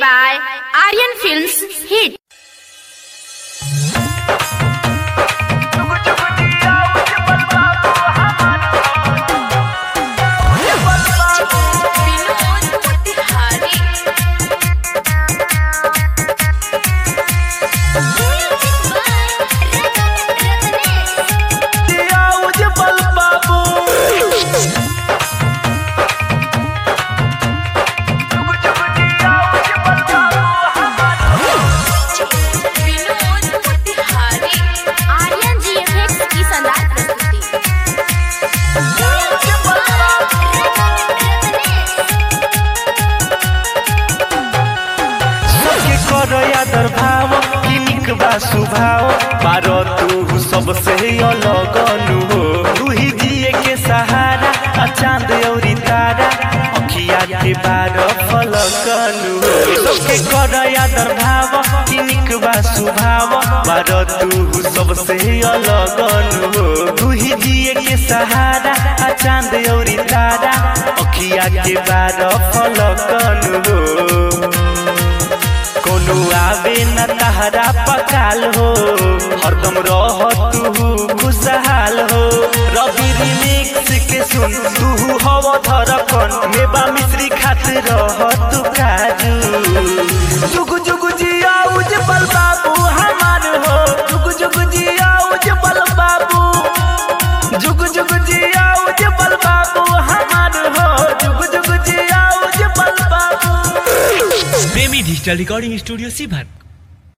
by Aryan Films Hit. Aryan GFX की शानदार प्रस्तुति सबके कर आदर भाव किनिक बा सुभाव पारो तू सबसे अलग नु हो तू ही जिए के सहारा आ चांद औरी तारा अखिया के बार फलक नु हो सबके कर आदर भाव किनिक बा सुभाव पारो तू सबसे अलग नु हो तू ही जिए के सहारा आ चांद औरी तारा अखिया के बार फलक नु हो कोनो आवे न तहरा पकाल हो हरदम रह तू खुशहाल हो रवि रिमिक्स के सुन तू हव धरकन मेवा मिश्री खातिर रह तू काजू जुग जुग जिया उजबल बाबू हमार हो जुग जुग जिया उजबल बाबू जुग जुग जिया उजबल बाबू हमार हो जुग जुग जिया उजबल बाबू प्रेमी डिजिटल रिकॉर्डिंग स्टूडियो सीभर